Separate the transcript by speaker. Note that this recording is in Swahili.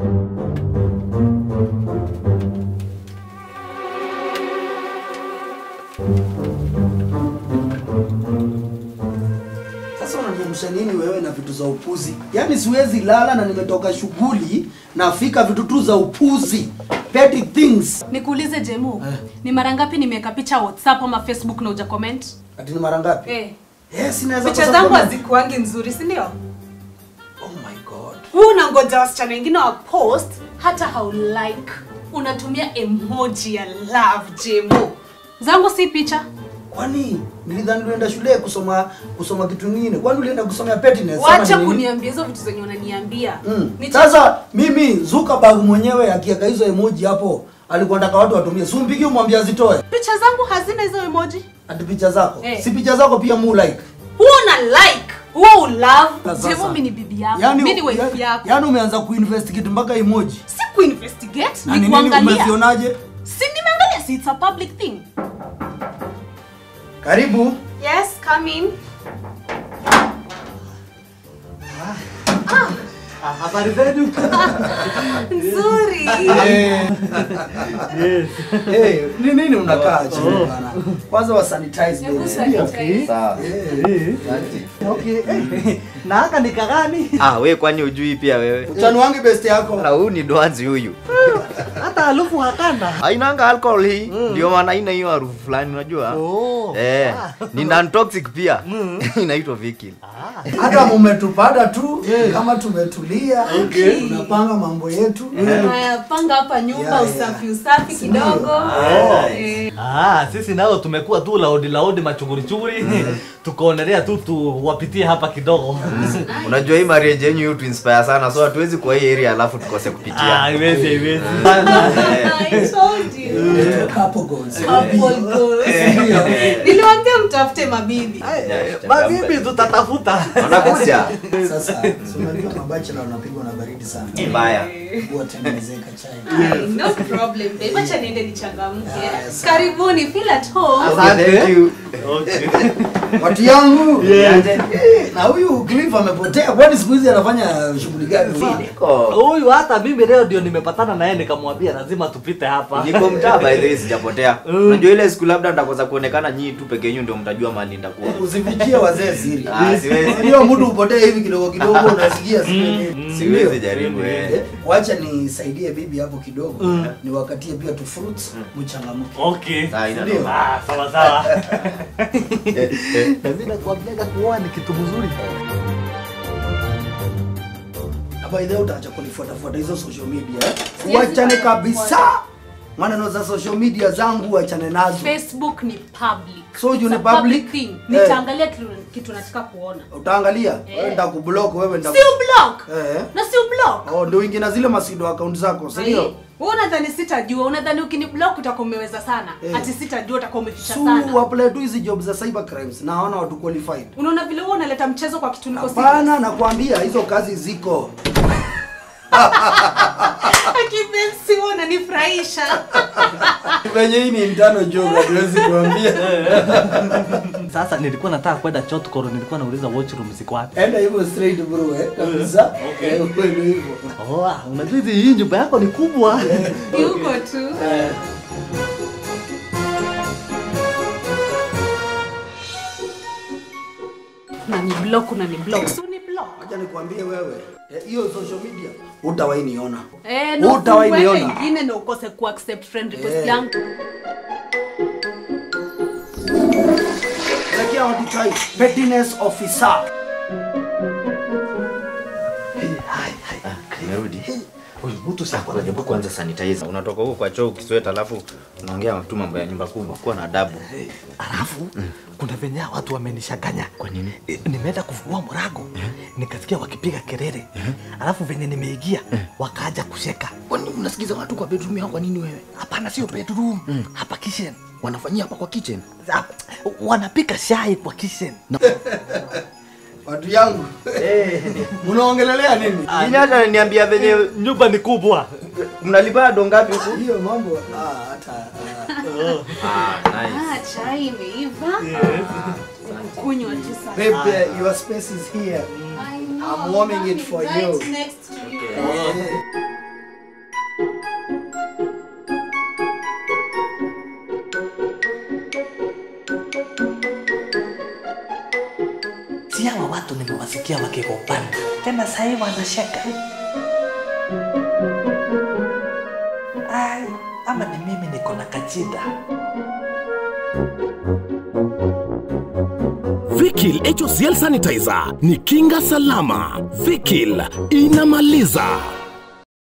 Speaker 1: Sasa unaniamsha nini wewe na vitu za upuzi? Yaani siwezi lala na nimetoka shughuli nafika vitu tu za upuzi. Petty things.
Speaker 2: Nikuulize Jemu, ni mara ngapi nimeweka picha WhatsApp ama Facebook na uja comment?
Speaker 1: Ati ni mara ngapi?
Speaker 2: Eh.
Speaker 1: Yes, naweza
Speaker 2: Picha
Speaker 1: kosa
Speaker 2: zangu
Speaker 1: comment.
Speaker 2: hazikuangi nzuri, si ndio?
Speaker 1: Oh my god.
Speaker 2: Huu unangoja wasichana wengine wa post hata hau like. Unatumia emoji ya love Jemu. Zangu si picha.
Speaker 1: Kwani nilidhani ulienda shule kusoma kusoma kitu kingine. Kwani ulienda kusomea pettiness? ama
Speaker 2: Wacha
Speaker 1: ni nini?
Speaker 2: kuniambia hizo vitu zenye unaniambia.
Speaker 1: Mm.
Speaker 2: Ni
Speaker 1: Sasa mimi Zuckerberg mwenyewe akiweka hizo emoji hapo alikuwa anataka watu watumie. Si umpigie umwambie azitoe.
Speaker 2: picha zangu hazina hizo emoji.
Speaker 1: Ati picha zako.
Speaker 2: Eh.
Speaker 1: Si picha zako pia mu like.
Speaker 2: Huo una like, huo ulove.
Speaker 1: Sasa.
Speaker 2: Jemu mimi ni bibi yako,
Speaker 1: Yaani
Speaker 2: mimi ni wife
Speaker 1: yaani-
Speaker 2: yako.
Speaker 1: yaani umeanza kuinvestigate mpaka emoji.
Speaker 2: Si kuinvestigate,
Speaker 1: Na
Speaker 2: ni
Speaker 1: ni nini
Speaker 2: kuangalia.
Speaker 1: umezionaje?
Speaker 2: Si nimeangalia, si it's a public thing.
Speaker 1: Karibu.
Speaker 2: Yes, come in.
Speaker 3: Habari zenu?
Speaker 2: Nzuri.
Speaker 3: Yes.
Speaker 1: Eh, ni nini unakaa chini bana? Kwanza wa sanitize
Speaker 2: Hebu
Speaker 1: baby.
Speaker 2: sanitize.
Speaker 4: Sawa.
Speaker 3: Eh. Okay. eh, Na haka ni kagani?
Speaker 4: Ah, we kwani ujui pia wewe?
Speaker 1: Utani wangu best yako.
Speaker 4: Na huyu ni dwanzi huyu.
Speaker 3: Hata harufu hakana.
Speaker 4: Hainanga alcohol hii. Ndio maana haina hiyo harufu fulani unajua?
Speaker 3: Oh.
Speaker 4: Eh, ni non toxic pia. Inaitwa Vikil.
Speaker 1: Hata mumetupata tu kama tumetulia. Tunapanga mambo yetu.
Speaker 2: Haya, panga hapa nyumba
Speaker 1: Yeah, yeah.
Speaker 2: usafi usafi kidogo. Eh,
Speaker 3: Ah, sisi nao tumekuwa tu laudi laudi machuguri chuguri. Tukaonelea tu tuwapitie hapa kidogo.
Speaker 4: Unajua hii marriage yenyu you to inspire sana so hatuwezi kwa hii area alafu tukose
Speaker 3: Ah,
Speaker 4: kupitia.
Speaker 3: haiwezi haiwezi.
Speaker 2: I told you.
Speaker 1: Eh, Couple goals.
Speaker 2: Couple goals. Niliwaambia mtafute mabibi.
Speaker 3: Mabibi tutatafuta.
Speaker 4: Wanakuja.
Speaker 1: Sasa, si unajua mabachela wanapigwa na baridi sana.
Speaker 4: Mbaya.
Speaker 1: Watengenezeka chai.
Speaker 2: Ay, No problem, babe. Acha niende nichangamke.
Speaker 1: Yes.
Speaker 2: Karibuni, feel at home.
Speaker 4: Okay, thank you.
Speaker 3: Okay.
Speaker 1: Watu yangu.
Speaker 3: Yes.
Speaker 1: Eh, Na huyu Cliff amepotea. Kwani siku hizi anafanya shughuli gani?
Speaker 4: Niko
Speaker 3: Huyu hata mimi leo ndio nimepatana na yeye nikamwambia lazima tupite hapa.
Speaker 4: niko mtaa by the way sijapotea. Unajua ile siku labda nitakosa kuonekana nyinyi tu peke yenu ndio mtajua mahali nitakuwa.
Speaker 1: Usifichie wazee siri.
Speaker 4: Ah, siwezi.
Speaker 1: Ndio mtu upotee hivi kidogo kidogo unasikia siri.
Speaker 4: Siwezi jaribu eh.
Speaker 1: Eh, Wacha nisaidie bibi hapo kidogo. Niwakatie pia tu fruits mchangamke.
Speaker 3: Okay.
Speaker 4: Ah, ina
Speaker 1: Ndio.
Speaker 4: noma.
Speaker 3: Ah, sawa sawa. Na mimi nakwambiaga kuoa ni kitu mzuri.
Speaker 1: By the way utaacha kunifuata fuata hizo social media. eh?
Speaker 2: Siwezi
Speaker 1: Wachane
Speaker 2: kufuata.
Speaker 1: kabisa. Maneno za social media zangu wachane nazo.
Speaker 2: Facebook ni public.
Speaker 1: So, you
Speaker 2: It's
Speaker 1: ni
Speaker 2: a
Speaker 1: public?
Speaker 2: thing.
Speaker 1: Eh.
Speaker 2: Nitaangalia kitu kitu nataka kuona.
Speaker 1: Utaangalia? Wewe nitakublock wewe
Speaker 2: Si
Speaker 1: nitaku
Speaker 2: ublock.
Speaker 1: Eh.
Speaker 2: Na si ublock.
Speaker 1: Oh, ndio uingie na zile masido account zako, si ndio?
Speaker 2: Wewe unadhani sitajua? Unadhani ukiniblock utakuwa umeweza sana?
Speaker 1: Eh.
Speaker 2: Ati sitajua utakuwa umeficha
Speaker 1: Su
Speaker 2: sana.
Speaker 1: apply tu hizi job za cyber crimes na hawana watu qualified.
Speaker 2: Unaona vile wewe unaleta mchezo kwa kitu niko
Speaker 1: Hapana, nakwambia hizo kazi ziko.
Speaker 2: Kipenzi wewe unanifurahisha.
Speaker 1: Venye hii ni mtano job, hatuwezi kuambia.
Speaker 3: Sasa nilikuwa nataka kwenda Chotkoro, nilikuwa nauliza washroom ziko wapi.
Speaker 1: Enda hivyo straight bro, eh. Kabisa. Eh, kweli hivyo.
Speaker 3: Oh, ah, unajua hizi hii nyumba yako ni kubwa.
Speaker 2: Yuko tu. Na ni block na ni block. Si ni block.
Speaker 1: Acha nikwambie wewe, eh, hiyo social media utawahi niona.
Speaker 2: Eh, na
Speaker 1: Hutawahi
Speaker 2: ufungue
Speaker 1: niona.
Speaker 2: ingine na ukose ku accept friend request
Speaker 1: Eh.
Speaker 2: yangu.
Speaker 1: Lakini watu try pettiness officer.
Speaker 4: Nimerudi. Huyu mtu sasa hebu kwanza sanitizer. Unatoka huko kwa choo ukisweta alafu unaongea tu mambo ya nyumba kubwa. Kuwa na adabu.
Speaker 3: Alafu kuna venye watu wamenishaganya.
Speaker 4: Kwa nini?
Speaker 3: E, nimeenda kufungua mlango nikasikia wakipiga kelele alafu venye nimeingia wakaja kusheka
Speaker 5: Kwani unasikiza watu kwa bedroom yao kwa nini wewe?
Speaker 3: hapana sio bedroom hapa kitchen
Speaker 5: Wanafanyia hapa kwa kitchen.
Speaker 3: Ah, wanapika shai kwa kitchen
Speaker 1: Watu yangu. Mnaongelelea nini?
Speaker 4: Nini hata niambia venye
Speaker 3: nyumba ni kubwa
Speaker 4: mnalipa do ngapi huku?
Speaker 1: Hiyo mambo ah hata ah.
Speaker 4: Ah, nice.
Speaker 2: Ah, chai imeiva. Kunywa tu sasa.
Speaker 1: Babe, uh, your space is here.
Speaker 2: I know,
Speaker 1: I'm warming
Speaker 2: mommy,
Speaker 1: it for
Speaker 2: right
Speaker 1: you.
Speaker 2: next to you.
Speaker 3: si hawa watu nimewasikia wakigombana tena sahii wanasheka. Ai, ama ni mimi niko na kachida.
Speaker 6: Vikil HOCL Sanitizer ni kinga salama. Vikil inamaliza.